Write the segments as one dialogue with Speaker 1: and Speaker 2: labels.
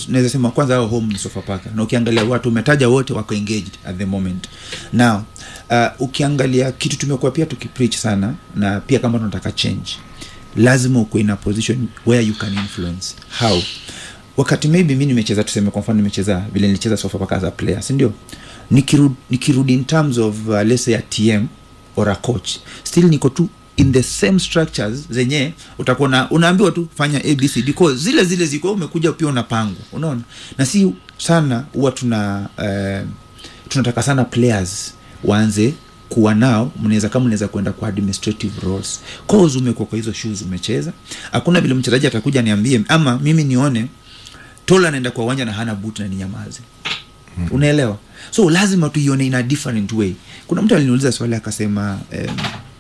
Speaker 1: cause naweza sema kwanza hao home ni Sofapaka na ukiangalia watu umetaja wote wako engaged at the moment now uh, ukiangalia kitu tumekuwa pia tukipreach sana na pia kama tunataka change lazima ukuwe in a position where you can influence how wakati maybe mi nimecheza tuseme kwa mfano nimecheza vile nilicheza Sofapaka as a player si ndio nikirudi nikirudi in terms of uh, let's say a tm or a coach still niko tu in the same structures zenye utakuwa na unaambiwa tu fanya abcd because zile zile ziko umekuja pia unapangwa unaona na si sana huwa tuna uh, tunataka sana players waanze kuwa nao mnaweza kama mnaweza kwenda kwa administrative roles cause umekuwa kwa hizo shoes umecheza hakuna vile mchezaji atakuja niambie ama mimi nione tola anaenda kwa uwanja na hana boot na ninyamaze mm. unaelewa so lazima tuione in a different way kuna mtu aliniuliza swali akasema um,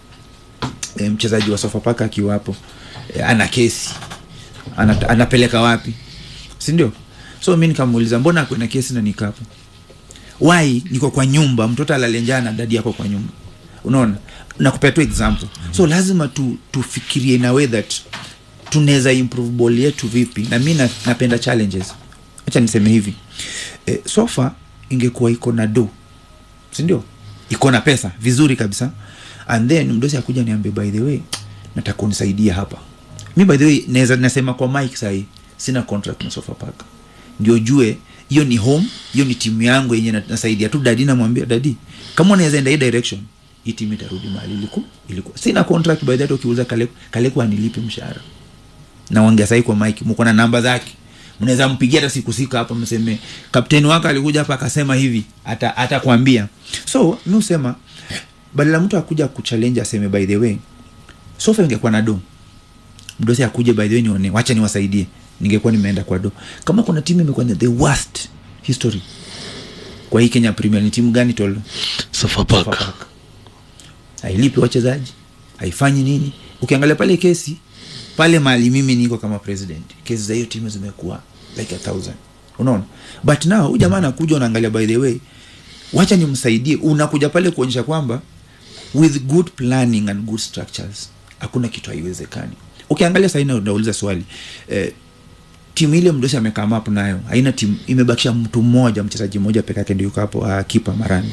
Speaker 1: um, mchezaji wa sofapaka akiwapo eh, ana kesi ana, anapeleka wapi sindio so mi nikamuuliza mbona akwena kesi na nikapo why niko kwa nyumba mtoto alalenjaa na dadi yako kwa nyumba unaona nakupea tu example so lazima tu tufikirie in a way that tunaweza improve ball yetu vipi na mi na, napenda challenges hacha niseme hivi e, sofa ingekuwa iko na do sindio iko na pesa vizuri kabisa and then mdosi akuja niambie by the way nataka unisaidia hapa mi by the way naweza nasema kwa mike sahii sina contract na sofa park ndio jue hiyo ni home hiyo ni timu yangu yenye na- nasaidia tu dadi namwambia dadi kama unaweza enda hii direction hii timu itarudi mahali iliku ilikuwa sina contract by that ukiuza kaleku kaleku anilipi mshahara naongea sahii kwa mike mko na namba zake mnaweza mpigia hata siku sika hapa mseme kapteni wako alikuja hapa akasema hivi ata atakwambia so mi husema badala mtu akuja kuchallenge aseme by the way sofa ingekuwa na do mdosi akuje by the way nione wacha niwasaidie ningekuwa nimeenda kwa do kama kuna timu imekuwa na the worst history kwa hii kenya premier ni timu gani tolo
Speaker 2: Sofapaka.
Speaker 1: Sofapaka. hailipi wachezaji haifanyi nini ukiangalia pale kesi pale mali mimi niko kama president kesi za hiyo timu zimekuwa like a thousand unaona but now huyu jamaa anakuja unaangalia by the way wacha nimsaidie unakuja pale kuonyesha kwamba with good planning and good structures hakuna kitu haiwezekani ukiangalia sahii na- nauliza swali eh, timu ile mdosi amekaa hapo nayo haina timu imebakisha mtu mmoja mchezaji mmoja peke yake ndio yuko hapo uh, kipa marani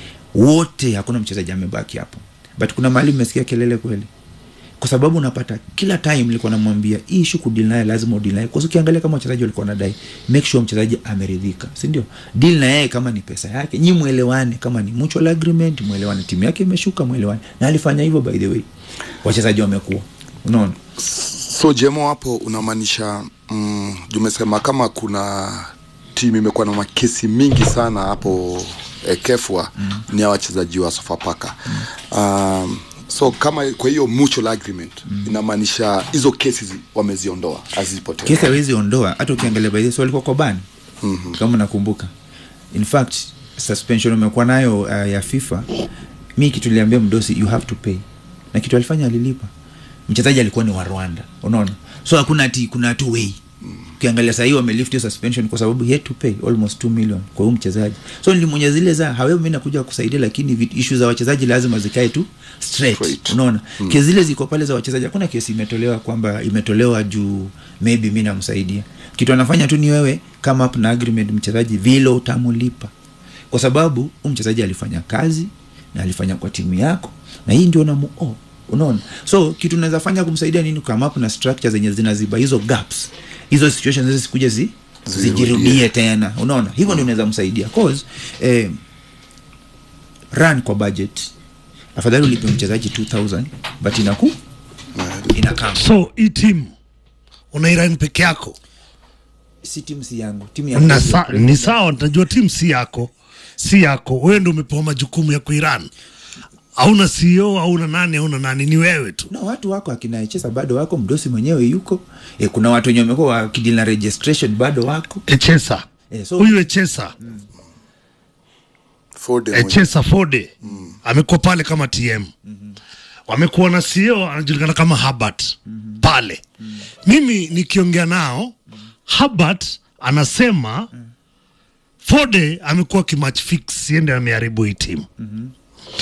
Speaker 1: wote hakuna mchezaji amebaki hapo but kuna mahali mmesikia kelele kweli kwa sababu unapata kila time nilikuwa namwambia hii ishu kudil naye lazima udil naye kwasa ukiangalia kama wachezaji walikuwa nadai make sure mchezaji ameridhika sindio deal na yeye kama ni pesa yake nyi mwelewane kama ni mutual agreement mwelewane timu yake imeshuka mwelewane na alifanya hivyo by the way wachezaji wamekuwa unaona
Speaker 3: so jemo hapo unamaanisha mm, umesema kama kuna timu imekuwa na makesi mingi sana hapo eh, kefwa mm. ni ya wachezaji wa sofapaka mm. um, so kama kwa hiyo mutual agreement mm. inamaanisha hizo kesi zi- wameziondoa hazipo tena
Speaker 1: kesi hawezi ondoa hata ukiangalia by this walikuwa kwa ban mm-hmm. kama nakumbuka in fact suspension umekuwa nayo uh, ya fifa mi kitu niliambia mdosi you have to pay na kitu alifanya alilipa mchezaji alikuwa ni wa rwanda unaona so hakuna ati kuna tu way ukiangalia sahii wamelift hiyo suspension kwa sababu he had to pay almost 2 million kwa huyu mchezaji so nilimwonya zile za hawewe mi nakuja kusaidia lakini vit- issue za wachezaji lazima zikae tu straight,
Speaker 3: Straight.
Speaker 1: unaona mm. kesi zile ziko pale za wachezaji hakuna kesi imetolewa kwamba imetolewa juu maybe mi namsaidia kitu anafanya tu ni wewe kama up na agreement mchezaji vile utamulipa kwa sababu huu mchezaji alifanya kazi na alifanya kwa timu yako na hii ndio namu oh, unaona so kitu unaweza fanya kumsaidia nini kama kuna structure zenye zinaziba hizo gaps hizo situations hizo zikuja zi zijirudie tena unaona hivyo ndio unaweza msaidia cause eh, run kwa budget afadhali ulipe mchezaji 2000 but inaku inakaa
Speaker 2: so hii timu unairani peke yako
Speaker 1: si timu si yangu timu ya
Speaker 2: na sa, ni sawa najua timu si yako si yako wewe ndo umepewa majukumu ya kuiran hauna CEO hauna nani hauna nani ni wewe tu
Speaker 1: na watu wako akina chesa bado wako mdosi mwenyewe yuko e, kuna watu wenye wamekuwa wakidili na registration bado wako
Speaker 2: echesa
Speaker 1: e, so
Speaker 2: huyu echesa
Speaker 3: Forde mwenye-
Speaker 2: echesa fode amekuwa pale kama tm wamekuwa na CEO anajulikana kama Herbert pale mimi nikiongea nao Herbert anasema Fode amekuwa kimatch fix siende ameharibu hii timu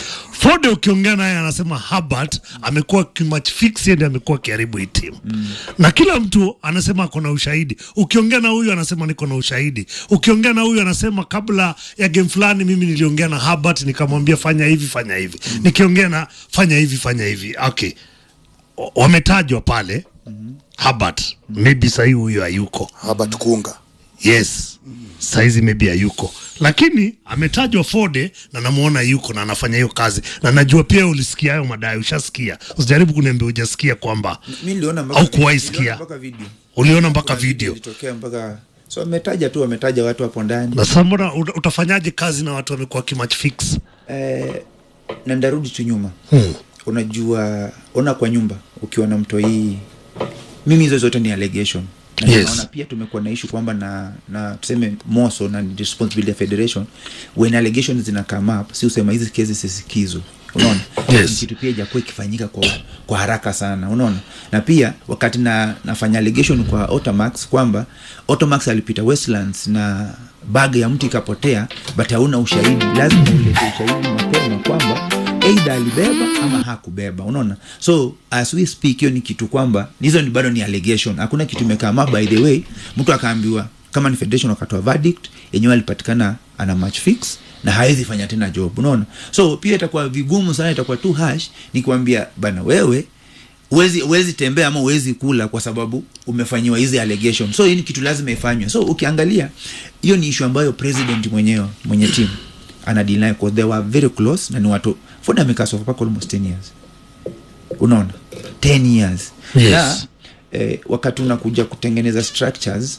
Speaker 2: Fode ukiongea naye anasema Herbert amekuwa kimatch fixed, amekuwa akiharibu hii timu na kila mtu anasema ako na ushahidi. Ukiongea na huyu anasema niko na ushahidi, ukiongea na huyu anasema kabla ya game fulani mimi niliongea na Herbert nikamwambia fanya hivi fanya hivi, nikiongea na fanya hivi fanya hivi. Okay, O- wametajwa pale Herbert, maybe sahii huyu hayuko
Speaker 3: haba tukunga
Speaker 2: yes saizi maybe hayuko lakini ametajwa Fode na namuona yuko na anafanya hiyo kazi na najua pia ulisikia hayo madai ushasikia usijaribu kuniambia hujasikia kwamba
Speaker 1: mi niliona mpaka-
Speaker 2: Au kuwahi
Speaker 1: niliona
Speaker 2: sikia.
Speaker 1: mpaka video
Speaker 2: uliona mpaka
Speaker 1: Kuna
Speaker 2: video
Speaker 1: ilitokea mpaka so wametaja tu wametaja watu hapo ndani
Speaker 2: na sasa mbona uta- utafanyaje kazi na watu wamekuwa kimatch fix
Speaker 1: eh, na ndarudi tu nyuma
Speaker 2: hmm.
Speaker 1: unajua ona kwa nyumba ukiwa na mto hii mimi hizo zote ni allegation Na
Speaker 2: Yes.
Speaker 1: naona pia tumekuwa na ishu kwamba na na tuseme moso na ni responsibility ya federation when allegations zina come up si usema hizi kesi sisikizwe unaona
Speaker 2: Yes.
Speaker 1: Ni kitu pia ijakuwa ikifanyika kwa, kwa haraka sana unaona na pia wakati na nafanya allegation kwa Otamax kwamba Otamax alipita Westlands na bag ya mtu ikapotea but hauna ushahidi lazima ulete ushahidi mapema kwamba eidha alibeba ama hakubeba unaona so as we speak hiyo ni kitu kwamba hizo ni bado ni allegation hakuna kitu imekama by the way mtu akaambiwa kama ni federation wakatoa verdict yenyewe alipatikana ana match fix na hawezi fanya tena job unaona so pia itakuwa vigumu sana itakuwa tu hash ni kuambia bana wewe uwezi uwezi tembea ama uwezi kula kwa sababu umefanyiwa hizi allegation so hii ni kitu lazima ifanywe so ukiangalia hiyo ni issue ambayo president mwenyewe mwenye timu ana deal nayo 'cause they were very close na ni watu Ford amekaa Sofapaka almost 10 years unaona 10 years
Speaker 2: Yes.
Speaker 1: na eh, wakati unakuja kutengeneza structures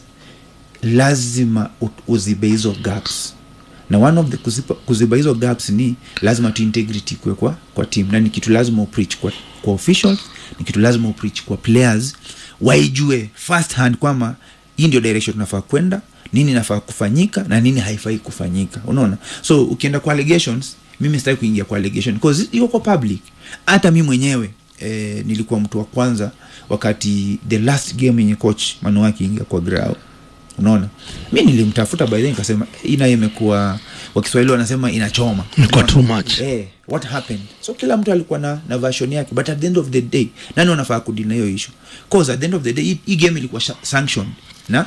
Speaker 1: lazima u- uzibe hizo gaps na one of the kuziba, kuziba hizo gaps ni lazima tu integrity kwe kwa, kwa team na ni kitu lazima upreach kwa, kwa officials ni kitu lazima upreach kwa players waijue first hand kwamba hii ndio direction tunafaa kwenda nini nafaa kufanyika na nini haifai kufanyika unaona so ukienda kwa allegations mimi sitaki kuingia kwa allegation because iko kwa public hata mi mwenyewe eh, nilikuwa mtu wa kwanza wakati the last game yenye coach manu akiingia kwa grao unaona mi nilimtafuta by then nikasema hii nayo imekuwa wakiswahili wanasema inachoma
Speaker 2: Imekuwa
Speaker 1: Unaona?
Speaker 2: too much.
Speaker 1: eh, what happened so kila mtu alikuwa na, na version yake but at the end of the day nani wanafaa kudili na hiyo issue cause at the end of the day hii- hii game ilikuwa sha- sanctioned na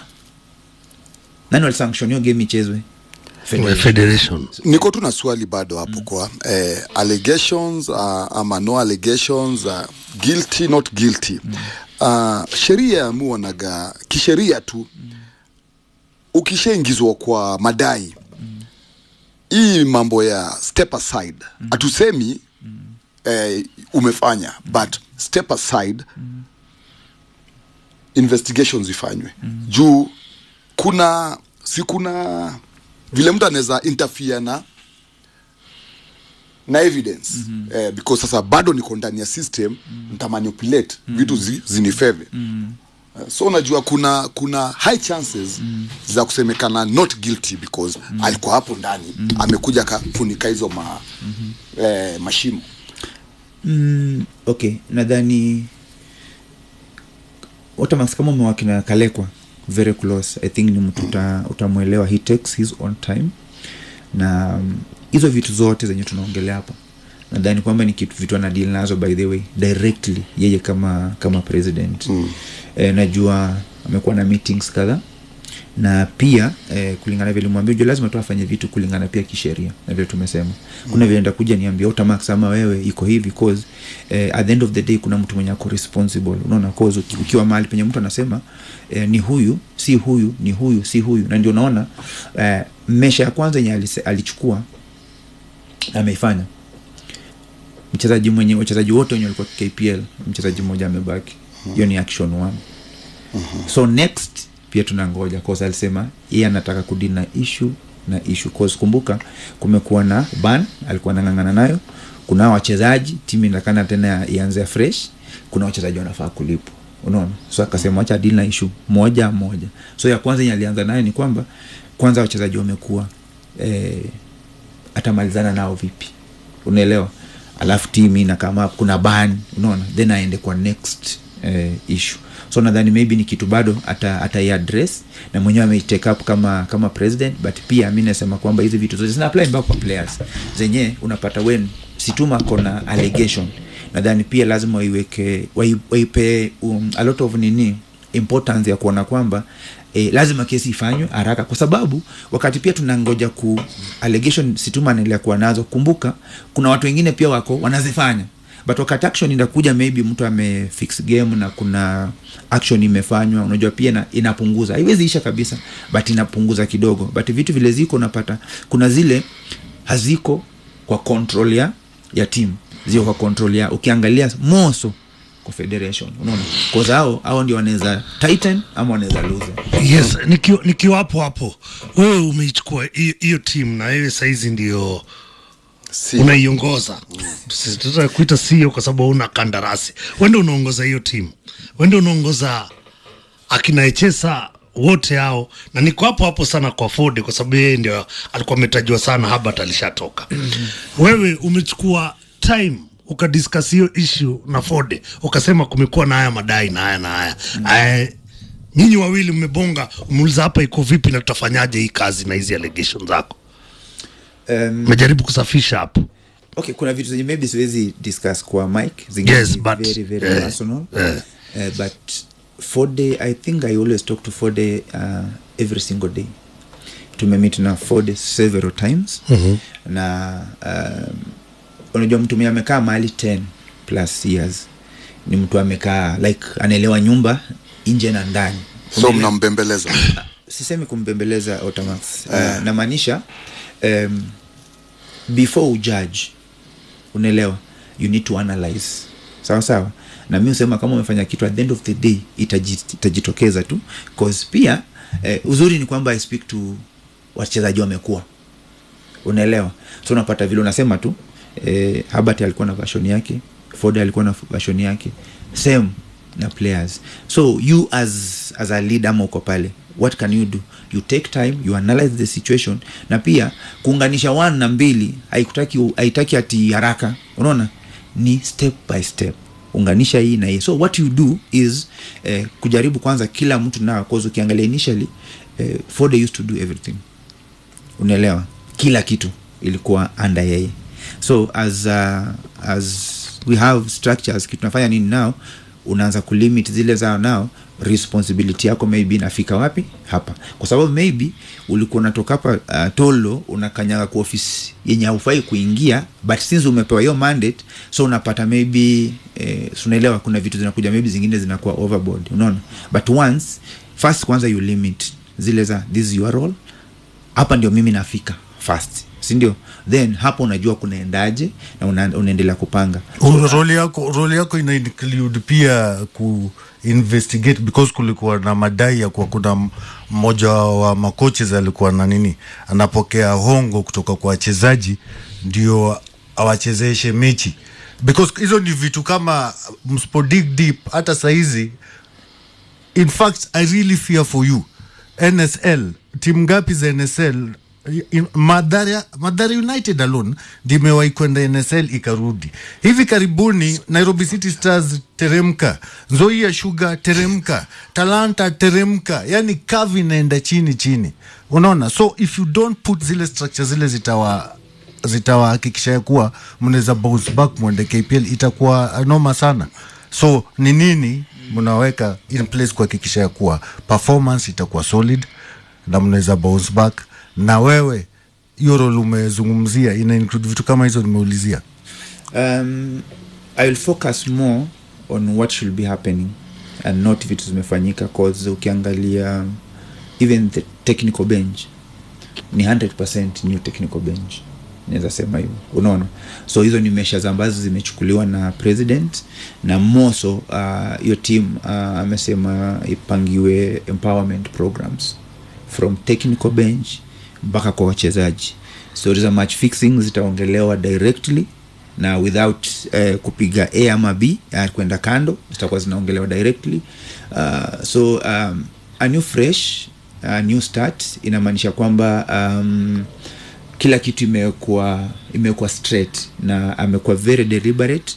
Speaker 1: nani walisanction hiyo game ichezwe Federation.
Speaker 2: federation
Speaker 3: niko tu na swali bado hapo mm. kwa eh, allegations uh, ama no allegations uh, guilty not guilty mm. uh, sheria ya muonaga kisheria tu mm. ukishaingizwa kwa madai hii mambo ya step aside hatusemi mm. eh, umefanya but step aside mm. investigations ifanywe mm. juu kuna si kuna vile mtu anaweza interfere na na evidence mm-hmm. eh, because sasa bado niko ndani ya system mm-hmm. ntamanipulate mm-hmm. vitu zi, zinifeve mm-hmm. Uh, so unajua kuna kuna high chances mm. za kusemekana not guilty because mm. alikuwa hapo ndani mm. amekuja akafunika hizo ma, mm-hmm. eh, mashimo
Speaker 1: mm, okay nadhani Otamax kama umewaki na kalekwa very close i think ni mtu uta, utamwelewa he takes his own time na mm, hizo vitu zote zenye tunaongelea hapa nadhani kwamba ni kitu vitu anadili nazo by the way directly yeye kama kama president mm. e, najua amekuwa na meetings kadhaa na pia eh, kulingana vile mwambia ujua lazima tu afanye vitu kulingana pia kisheria na vile tumesema kuna vile ndakuja niambia utamax ama wewe iko hivi cause eh, at the end of the day kuna mtu mwenye ako responsible unaona cause uki- ukiwa mahali penye mtu anasema eh, ni huyu si huyu ni huyu si huyu na ndio unaona eh, mesha ya kwanza yenye alise- alichukua ameifanya mchezaji mwenye wachezaji wote wenye walikuwa kpl mchezaji mmoja amebaki hiyo ni action one so next pia tunangoja cause alisema yeye anataka kudili na issue na issue cause kumbuka kumekuwa na ban alikuwa anang'ang'ana nayo kuna hao wachezaji timu inatakana tena ianze fresh kuna wachezaji wanafaa kulipwa unaona so akasema wacha dili na issue moja moja so ya kwanza yenye alianza nayo ni kwamba kwanza wachezaji wamekuwa eh, atamalizana nao vipi unaelewa alafu timu ina kama kuna ban unaona then aende kwa next eh, issue so nadhani maybe ni kitu bado ata, ataiaddress na mwenyewe ameitake up kama kama president but pia mi nasema kwamba hizi vitu zote zina apply mpaka kwa players zenye unapata wen situma kona allegation nadhani pia lazima waiweke wai- waipe um, a lot of nini importance ya kuona kwamba eh, lazima kesi ifanywe haraka kwa sababu wakati pia tunangoja ku allegation situma anaendelea kuwa nazo kumbuka kuna watu wengine pia wako wanazifanya but wakati action inakuja maybe mtu amefix game na kuna action imefanywa unajua pia na, inapunguza haiwezi isha kabisa but inapunguza kidogo but vitu vile ziko unapata kuna zile haziko kwa control ya ya team ziko kwa control ya ukiangalia moso kwa federation unaona cause hao hao ndio wanaweza tighten ama wanaweza lose
Speaker 2: yes nikiwa nikiwa hapo hapo wewe umeichukua hiyo- hiyo timu na wewe saizi ndio
Speaker 3: si
Speaker 2: unaiongoza tutaka kuita sio kwa sababu una kandarasi wende unaongoza hiyo timu wende unaongoza akina echesa wote hao na niko hapo hapo sana kwa Ford kwa sababu yeye ndio alikuwa ametajiwa sana Habat alishatoka wewe umechukua time ukadiscuss hiyo issue na Ford ukasema kumekuwa na haya madai na haya na haya Aya, nyinyi wawili mmebonga umeuliza hapa iko vipi na tutafanyaje hii kazi na hizi allegation zako
Speaker 1: um,
Speaker 2: umejaribu kusafisha hapo
Speaker 1: okay kuna vitu zenye maybe siwezi discuss kwa mike zingine
Speaker 2: Yes,
Speaker 1: ni
Speaker 2: but,
Speaker 1: very very
Speaker 2: eh,
Speaker 1: personal
Speaker 2: eh.
Speaker 1: uh, but fode i think i always talk to fode uh, every single day tumemit na fode several times mm-hmm. na um, unajua mtu mwenye amekaa mahali 10 plus years ni mtu amekaa like anaelewa nyumba nje na ndani
Speaker 3: so mnambembeleza
Speaker 1: sisemi kumbembeleza Otamax uh, namaanisha um, before ujudge unaelewa you need to analyze sawa sawa na mi husema kama umefanya kitu at the end of the day itaji- itajitokeza tu cause pia eh, uzuri ni kwamba i speak to wachezaji wamekuwa unaelewa so unapata vile unasema tu eh, habert alikuwa na version yake ford alikuwa na version yake same na players so you as as a lead ama uko pale what can you do you take time you analyze the situation na pia kuunganisha one na mbili haikutaki haitaki ati haraka unaona ni step by step unganisha hii na hii so what you do is eh, kujaribu kwanza kila mtu nao cause ukiangalia initially eh, ford used to do everything unaelewa kila kitu ilikuwa under yeye so as uh, as we have structures kitu tunafanya nini nao unaanza kulimit zile zao nao responsibility yako maybe inafika wapi hapa kwa sababu maybe ulikuwa unatoka hapa uh, tolo unakanyaga kwa ofisi yenye haufai kuingia but since umepewa hiyo mandate so unapata maybe eh, so unaelewa kuna vitu zinakuja maybe zingine zinakuwa overboard unaona but once first kwanza you limit zile za this is your role hapa ndio mimi nafika fast sindio then hapo unajua kunaendaje na una, unaendelea kupanga
Speaker 4: roli yako roli yako ina include pia ku investigate because kulikuwa na madai ya kuwa kuna m- mmoja wa makoches alikuwa na nini anapokea hongo kutoka kwa wachezaji ndio awachezeshe mechi because hizo ni vitu kama mspo dig deep hata sahizi in fact i really fear for you nsl timu ngapi za nsl in- Madhara, Madhara United alone ndimewahi kwenda NSL ikarudi. Hivi karibuni Nairobi City Stars teremka, Nzoia Sugar teremka, Talanta teremka, yani kavi inaenda chini chini, unaona. So if you don't put zile structure zile zitawa zitawahakikisha ya kuwa mnaweza bounce back mwende KPL, itakuwa noma sana. So ni nini mnaweka in place kuhakikisha ya kuwa performance itakuwa solid na mnaweza bounce back na wewe hiyo role umezungumzia ina include vitu kama hizo nimeulizia
Speaker 1: um, i will focus more on what should be happening and not vitu zimefanyika cause ukiangalia even the technical bench ni 100 new technical bench naweza sema hivyo unaona so hizo ni measures ambazo zimechukuliwa na president na moso hiyo uh, team uh, amesema ipangiwe empowerment programs from technical bench mpaka kwa wachezaji stori za match fixing zitaongelewa directly na without uh, kupiga a ama b uh, kwenda kando zitakuwa zinaongelewa directly uh, so um, a new fresh uh, new start inamaanisha kwamba um, kila kitu imekuwa imekuwa straight na amekuwa very deliberate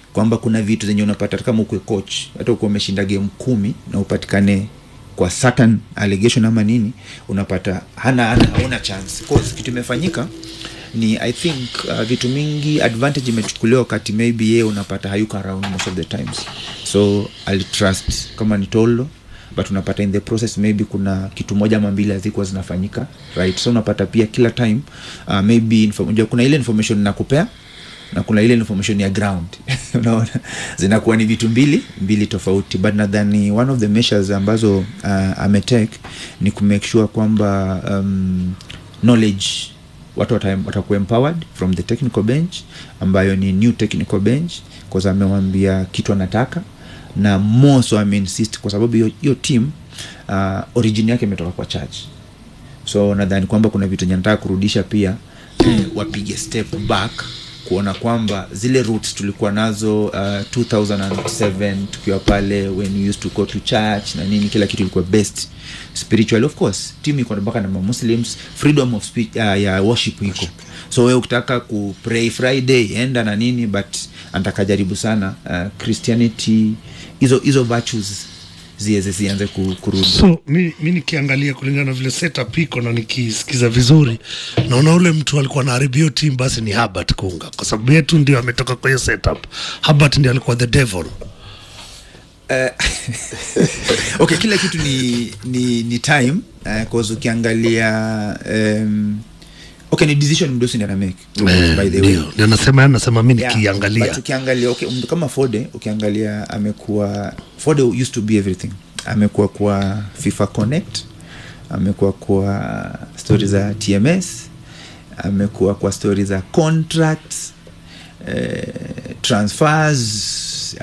Speaker 1: kwamba kuna vitu zenye unapata hata kama ukwe coach hata ukuwa umeshinda game kumi na upatikane kwa certain allegation ama nini unapata hana hana hauna chance cause kitu imefanyika ni i think uh, vitu mingi advantage imechukuliwa wakati maybe yeye unapata hayuko around most of the times so alitrust kama ni tolo but unapata in the process maybe kuna kitu moja ama mbili hazikuwa zinafanyika right so unapata pia kila time uh, maybe info, unajua kuna ile information nakupea na kuna ile information ya ground unaona zinakuwa ni vitu mbili mbili tofauti but nadhani one of the measures ambazo uh, ametake ni kumake sure kwamba um, knowledge watu wata- watakuwa empowered from the technical bench ambayo ni new technical bench bcause amewambia kitu anataka na more so ameinsist kwa sababu hiyo hiyo team uh, origin yake imetoka kwa church so nadhani kwamba kuna vitu enye nataka kurudisha pia eh, wapige step back kuona kwamba zile roots tulikuwa nazo uh, 2007 tukiwa pale when we used to go to church na nini kila kitu ilikuwa best spiritual of course team iko mpaka na muslims freedom of speech, uh, ya worship iko so we ukitaka ku pray friday enda na nini but anataka jaribu sana uh, christianity hizo hizo virtues ziweze zianze ku- kurudi
Speaker 2: so mi, mi nikiangalia kulingana na vile setup iko na nikisikiza vizuri naona ule mtu alikuwa anaharibia hiyo team basi ni Herbert Kunga kwa sababu yetu ndio ametoka kwa hiyo setup Herbert ndio alikuwa the devil
Speaker 1: okay kila kitu ni ni, ni time uh, cause ukiangalia um, okay ni decision mdosi ndi anamake
Speaker 2: Eh,
Speaker 1: by the way
Speaker 2: ndio ndio nasema nasema mi
Speaker 1: Yeah,
Speaker 2: nikiangalia
Speaker 1: but ukiangalia okay, mtu kama fode ukiangalia amekuwa fode used to be everything amekuwa kwa fifa connect amekuwa kwa stori za tms amekuwa kwa stori za contracts eh, transfers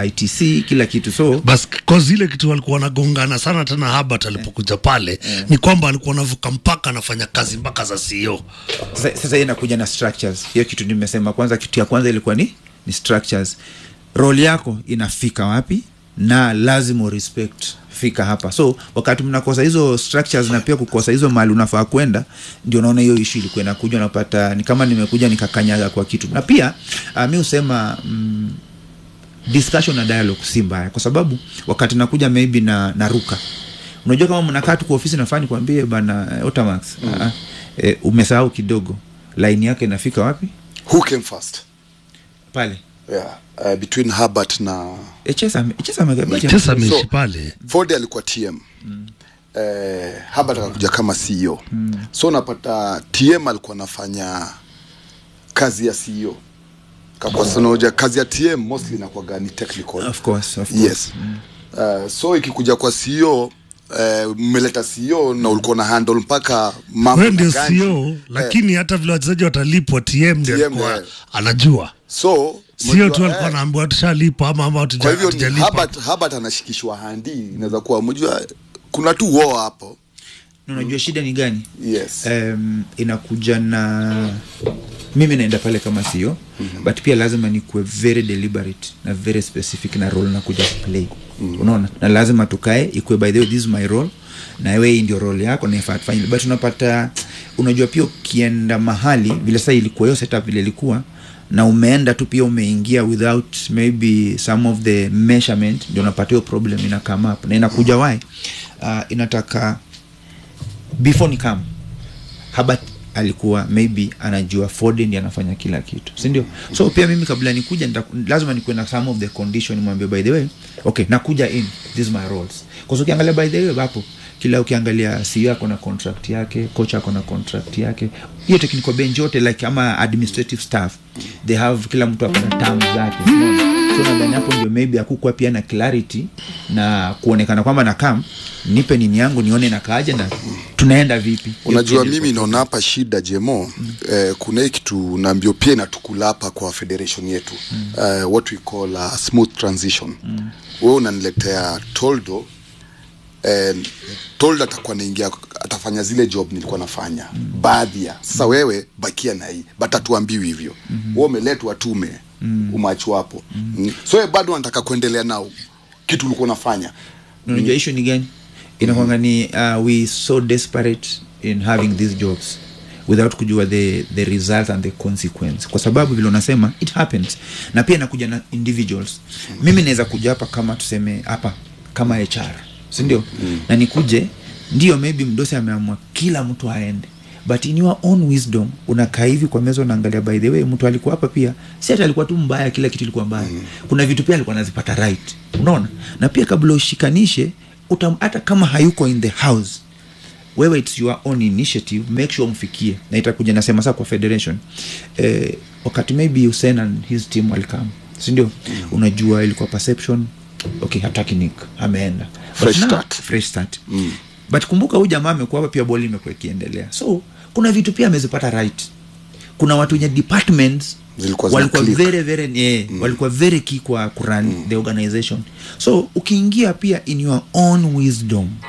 Speaker 1: itc kila kitu so
Speaker 2: bas cause ile kitu walikuwa wanagongana sana tena Herbert alipokuja pale ni kwamba alikuwa anavuka mpaka anafanya kazi mpaka za CEO
Speaker 1: sasa sasa hiyo inakuja na structures hiyo kitu nimesema kwanza kitu ya kwanza ilikuwa ni, ni structures role yako inafika wapi na lazima urespect fika hapa so wakati mnakosa hizo structures na pia kukosa hizo mali unafaa kwenda ndio naona hiyo ishu ilikuwa inakuja unapata ni kama nimekuja nikakanyaga kwa kitu na pia uh, mi husema mm, discussion na dialogue si mbaya kwa sababu wakati nakuja maybe na naruka unajua kama mnakaa tu kwa ofisi nafaa nikwambie bana eh, Otamax mm. eh, umesahau kidogo line yake inafika wapi
Speaker 3: who came first
Speaker 1: pale
Speaker 3: yeah. uh, between Herbert na
Speaker 1: HS ame- HS amegabicha.
Speaker 2: sasa ameishi
Speaker 3: So-
Speaker 2: pale
Speaker 3: Ford alikuwa TM mm. eh, Herbert akakuja kama CEO mm. so unapata TM alikuwa anafanya kazi ya CEO kakwasanaoja kazi ya TM mostly inakuwaga ni technical
Speaker 1: of course, of course.
Speaker 3: yes uh, so ikikuja kwa CEO eh, mmeleta CEO na ulikuwa na handle mpaka mambo
Speaker 2: wewe
Speaker 3: na
Speaker 2: ndio
Speaker 3: ganji.
Speaker 2: CEO lakini hata vile wachezaji watalipwa TM ndio
Speaker 3: TM,
Speaker 2: alikuwa
Speaker 3: eh.
Speaker 2: anajua
Speaker 3: so
Speaker 2: sio
Speaker 3: mjua,
Speaker 2: tu alikuwa
Speaker 3: eh,
Speaker 2: anaambiwa tushalipa ama ama hatuja-
Speaker 3: kwa hivyo ni
Speaker 2: hatujalipa
Speaker 3: Herbert, Herbert anashikishwa handi inaweza kuwa mjua kuna tu war hapo
Speaker 1: Na unajua shida ni gani
Speaker 3: yes
Speaker 1: um, inakuja na mimi naenda pale kama sio mm-hmm. but pia lazima nikuwe very deliberate na very specific na role nakuja kuplay mm-hmm. unaona na lazima tukae ikuwe by the way this is my role na wewe hii ndio role yako na ifaa tufanye but unapata unajua pia ukienda mahali vile sasa ilikuwa hiyo setup vile ilikuwa na umeenda tu pia umeingia without maybe some of the measurement ndio unapata hiyo problem ina come up na inakuja why uh, inataka before ni come Herbert alikuwa maybe anajua Ford ndiye anafanya kila kitu si ndio so pia mimi kabla nikuja nita, lazima nikuwe na some of the condition mwambie by the way okay nakuja in this is my roles kwa ukiangalia by the way hapo kila ukiangalia CEO ako na contract yake coach ako na contract yake hiyo technical bench yote like ama administrative staff they have kila mtu ako na terms zake unaona? so nadhani hapo ndio maybe akukwa pia na clarity na kuonekana kwamba na kam nipe nini yangu nione nakaaje na tunaenda vipi
Speaker 3: unajua
Speaker 1: Hiyo
Speaker 3: mimi naona hapa shida jemo mm. eh, kuna hii kitu naambio pia inatukula hapa kwa federation yetu mm. eh, what we call a smooth transition mm. we unaniletea toldo eh, toldo atakuwa naingia atafanya zile job nilikuwa nafanya mm. baadhi ya sasa wewe bakia na hii but hatuambiwi hivyo mm-hmm. we umeletwa tume mm. umachu hapo mm. so we bado anataka kuendelea nao kitu ulikuwa unafanya
Speaker 1: unajua issue ni gani inakwanga ni uh, we so desperate in having these jobs without kujua the, the result and the consequence kwa sababu vile unasema it happens na pia inakuja na individuals mimi naweza kuja hapa kama tuseme hapa kama hr sindio mm. na nikuje ndio maybe mdosi ameamua kila mtu aende but in your own wisdom unakaa hivi kwa meza unaangalia by the way mtu alikuwa hapa pia si hata alikuwa tu mbaya kila kitu ilikuwa mbaya mm. kuna vitu pia alikuwa anazipata right unaona na pia kabla ushikanishe utam, hata kama hayuko in the house wewe its your own initiative make sure mfikie na itakuja nasema saa kwa federation eh, wakati maybe Hussein and his team walikam sindio mm. unajua ilikuwa perception okay hataki nick ameenda But
Speaker 3: Fresh
Speaker 1: now-
Speaker 3: start.
Speaker 1: fresh start mm. but kumbuka huyu jamaa amekuwa hapa pia boli imekuwa ikiendelea so kuna vitu pia amezipata right kuna watu wenye departments
Speaker 3: Zilikuwa zina
Speaker 1: walikuwa
Speaker 3: click.
Speaker 1: very very yeah, mm. walikuwa very key kwa kuran mm. the organization so ukiingia pia in your own wisdom